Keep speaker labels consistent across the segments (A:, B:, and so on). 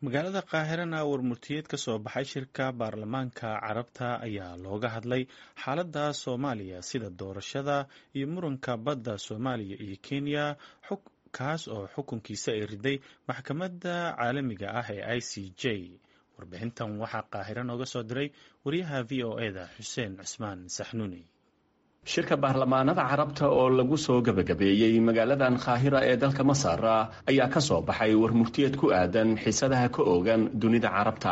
A: magaalada qaahirana warmurtiyeed ka soo baxay shirka baarlamaanka carabta ayaa looga hadlay xaaladda soomaaliya sida doorashada iyo muranka badda soomaaliya iyo kenya kaas oo xukunkiisa ay riday maxkamadda caalamiga ah ee i c j warbixintan waxaa qaahiro nooga soo diray wariyaha v o e da xuseen cusmaan saxnuuni
B: shirka baarlamaanada carabta oo lagu soo gebagabeeyey magaaladan kaahira ee dalka masar ayaa ka soo baxay warmurtiyeed ku aadan xiisadaha ka oogan dunida carabta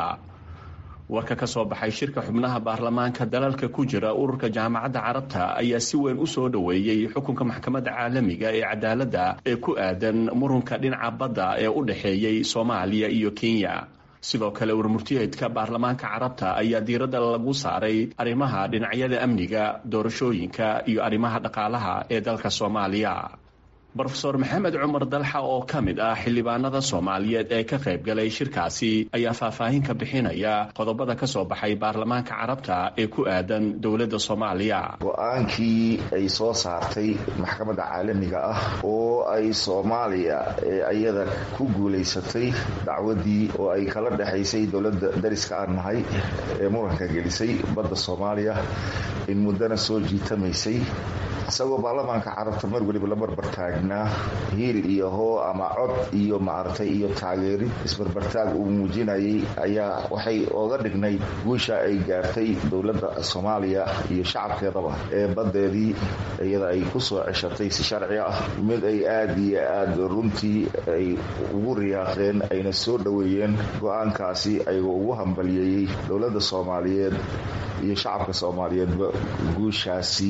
B: warka ka soo baxay shirka xubnaha baarlamaanka dalalka ku jira ururka jaamacadda carabta ayaa si weyn u soo dhoweeyey xukunka maxkamadda caalamiga ee cadaaladda ee ku aadan murunka dhinaca badda ee u dhexeeyey soomaaliya iyo kenya sidoo kale warmurtiyeedka baarlamaanka carabta ayaa diiradda lagu saaray arrimaha dhinacyada amniga doorashooyinka iyo arrimaha dhaqaalaha ee dalka soomaaliya rofeor maxamed cumar dalxa oo ka mid ah xildhibaanada soomaaliyeed ee ka qayb galay shirkaasi ayaa faahfaahin ka bixinaya qodobada ka soo baxay baarlamaanka carabta ee ku aadan dowladda soomaaliya
C: go-aankii ay soo saartay maxkamadda caalamiga ah oo ay soomaaliya iyada ku guulaysatay dacwadii oo ay kala dhexaysay dowladda dariska aan nahay ee muranka gelisay badda soomaaliya in muddana soo jiitamaysay isagoo baarlamaanka carabta mar weliba la barbartaagnaa hiil iyo hoo ama cod iyo maaragtay iyo taageerid isbarbartaag uu muujinayay ayaa waxay oga dhignayd guusha ay gaartay dowladda soomaaliya iyo shacabkeedaba ee baddeedii iyada ay ku soo ceshatay si sharci ah mid ay aada iyo aada runtii ay ugu riyaaqeen ayna soo dhoweeyeen go-aankaasi ayagoo ugu hambaliyeeyey dowladda soomaaliyeed iyo shacabka soomaaliyeedba guushaasi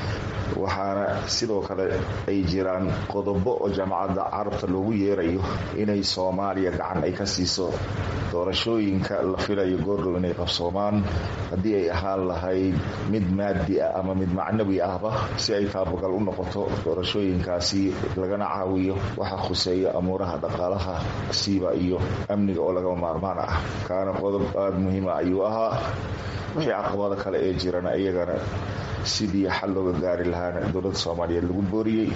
C: waxaana sidoo kale ay jiraan qodobo oo jaamacadda carabta loogu yeerayo inay soomaaliya gacan ay ka siiso doorashooyinka la filayo goordhow inay qabsoomaan haddii ay ahaan lahayd mid maadi ah ama mid macnawi ahba si ay taabagal u noqoto doorashooyinkaasi lagana caawiyo waxa khuseeya amuuraha dhaqaalaha siiba iyo amniga oo lagama maarmaan ah kaana qodob aada muhiima ayuu ahaa wixii caqabada kale ee jirana iyagana sidii xal looga gaari lahaana dowladda soomaaliyeed lagu booriyey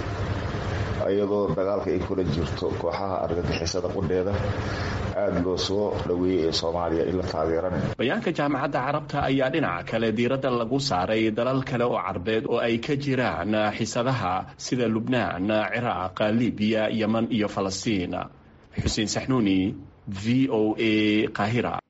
C: iyadoo dagaalka ay kula jirto kooxaha argagixisada qudheeda aada loo soo dhoweeyey ee soomaaliya in la taageeran
B: bayaanka jaamacadda carabta ayaa dhinaca kale diiradda lagu saaray dalal kale oo carbeed oo ay ka jiraan xisadaha sida lubnaan ciraaq libiya yeman iyo falastiin xuseen saxnuuni v o a qaahira